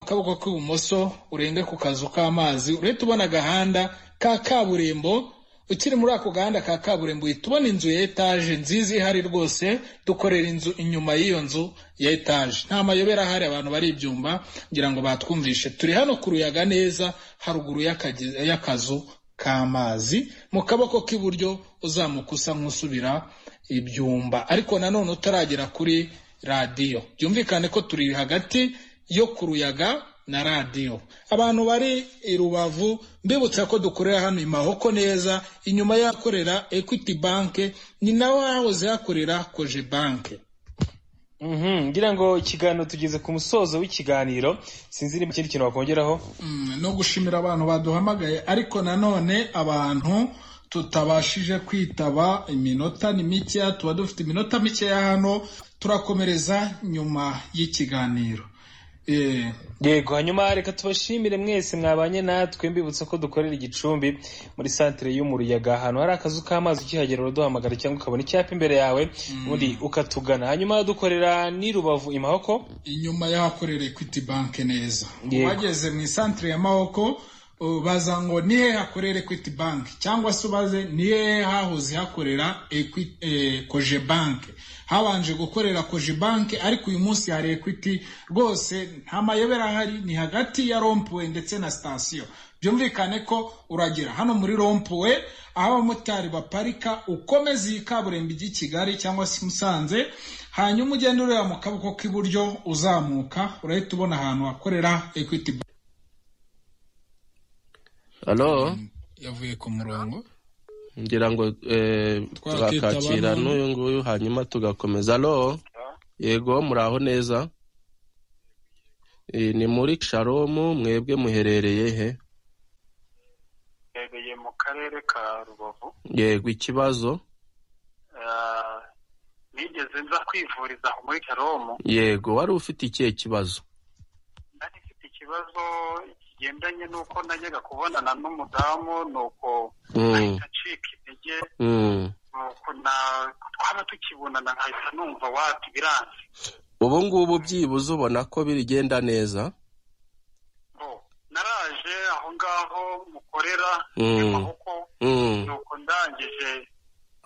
akaboko k'ibumoso urenge ku kazu k'amazi urahita ubona agahanda ka kaburimbo ukiri muri ako gahanda ka kaburimbo uhita ubona inzu ya etaje nziza ihari rwose dukorera inzu inyuma y'iyo nzu ya etaje nta mayobera ahari abantu bari ibyumba ngira ngo batwumvishe turi hano ku ruyaga neza haruguru y'akage- y'akazu k'amazi mu kaboko k'iburyo uzamuka usa nk'usubira ibyumba ariko nanone utaragera kuri radiyo byumvikane ko turi hagati yo ku ruyaga na radiyo abantu bari i rubavu mbibutsa ko dukorera hano i mahoko neza inyuma y'ahakorera equity banke ni naho hahoze hakorera koje banke Mhm, ngira ngo ikiganiro tugeze ku musozo w'ikiganiro sinzi niba ikindi kintu wakongeraho Mm, no gushimira abantu baduhamagaye ariko nanone abantu tutabashije kwitaba iminota ni mikeya tuba dufite iminota mikeya hano turakomereza nyuma y'ikiganiro Eh, yego hanyuma reka tubashimire mwese mwabanye natwe mbibutsa ko dukorera igicumbi muri santere yo mu ruyaga ahantu hari akazu k'amazi ukihagera uraduhamagara cyangwa ukabona icyapa imbere yawe ubundi ukatugana hanyuma dukorera n'i rubavu i mahoko inyuma y'ahakorera equity bank neza Yego. wageze mu isantere ya mahoko baza ngo ni hehe hakorera equity bank cyangwa se ubaze ni hehe hahoze hakorera Equi- eh, koje bank habanje gukorera koje bank ariko uyu munsi hari equity rwose nta mayobera ahari ni hagati ya rompuwe ndetse na sitasiyo byumvikane ko uragera hano muri rompuwe aho abamotari baparika ukomeza iyi kaburimbo ijya i kigali cyangwa se i musanze hanyuma ugenda ureba mu kaboko k'iburyo uzamuka urahita ubona ahantu hakorera equity Bank. halo yavuye ku murongo ngira ngo eh, Twakitaba twakakira none. n'uyu nguyu hanyuma tugakomeza halo yego muraho neza Eh, ni muri sharomu mwebwe muherereye he yabereye mu karere ka rubavu yego ikibazo Ah, nigeze nza kwivuriza aho muri karomu yego wari ufite ikihe kibazo nari mfite ikibazo kigendanye n'uko najyaga kubonana n'umudamu nuko mm. ahita acika intege Mm. nuko na- twaba tukibonana nkahita numva wati biranze ubu ngubu byibuze ubona ko bigenda neza Bo, naraje aho ngaho mukorera Mm. amaboko mm. nuko ndangije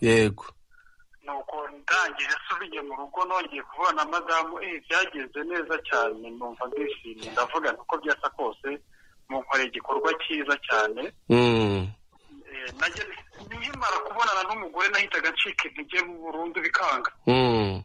yego nuko ndangije asubiye mu rugo nongeye kubona madamu eh byagenze neza cyane numva ndishimye ndavuga nti uko byasa kose munkoreye igikorwa cyiza cyane mm. Eh, najya nkimara kubonana n'umugore nahitaga ncika intege burundu bikanga Mm.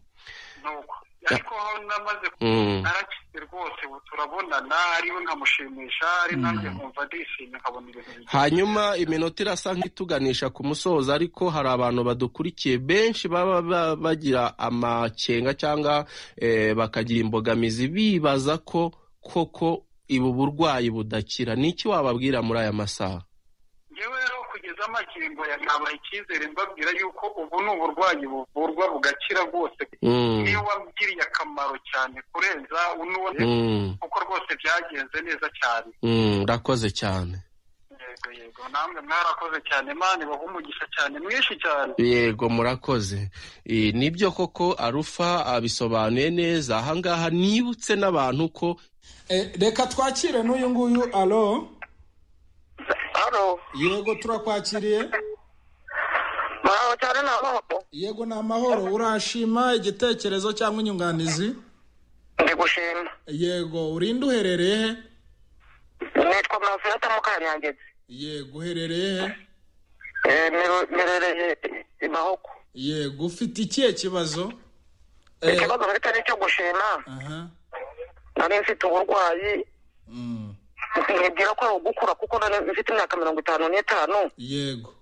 nuko ariko aho namaze Mm. naracitse rwose ubu turabonana ariwe nkamushimisha ari nanjye nkumva ndishimye nkabona ibintu bigiye hanyuma iminota irasa nk'ituganisha ku musozo ariko hari abantu badukurikiye benshi baba ba- bagira amakenga cyangwa eh, bakagira imbogamizi bibaza ko koko ibu burwayi budakira ni iki wababwira muri aya masaha ngewe rero kugeza amakingo ya ntabaye icyizere mbabwira yuko ubu ni uburwayi buvurwa bugakira rwose Mm, niyo wabwiriye akamaro cyane kurenza unuwe mm, kuko rwose byagenze neza cyane mm, Urakoze cyane yego yego namwe mwarakoze cyane imana ibaha umugisha cyane mwinshi cyane yego murakoze Eh, nibyo koko arufa abisobanuye neza ahangaha nibutse n'abantu ko Eh, reka twakire n'uyu nguyu alo Halo, yego turakwakiriye mwaho cyane na mwaho. yego ni amahoro urashima igitekerezo cyangwa inyunganizi Ndi gushima. yego urinde uherereye he Nitwa Manfilata Mukanyangezi. yego uherereye he Eh, nero- Nerereye i Mahoko. yego ufite ikihe kibazo Eh, Ikibazo mfite ni icyo gushima. aha Nari mfite uburwayi. Mm, Nibwira ko ari ugukura kuko nari mfite imyaka mirongo itanu n'itanu. yego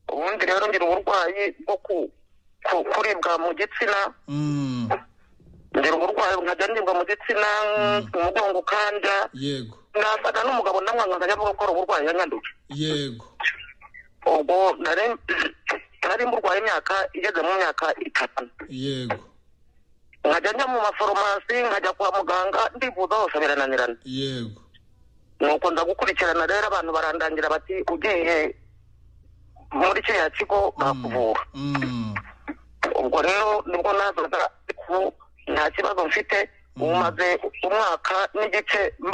Ubundi rero ngira uburwayi bwo ku- ku- kuribwa mu gitsina. Mm, Ngira uburwayi nkajya nibwa mu gitsina, umugongo ukanja. yego Nasanga n'umugabo namwanga nkajya avuga ko ari uburwayi yanyanduje. yego ubwo nari nari murwaye imyaka igeze mu myaka itatu yego nkajya njya mu mafarumasi nkajya kwa muganga ndivuza hose birananirana yego nuko nza gukurikirana rero abantu barandangira bati ugiye muri kiriya kigo bakuvura Mm, ubwo rero nibwo nazaga ku nta kibazo mfite ubu maze umwaka n'igice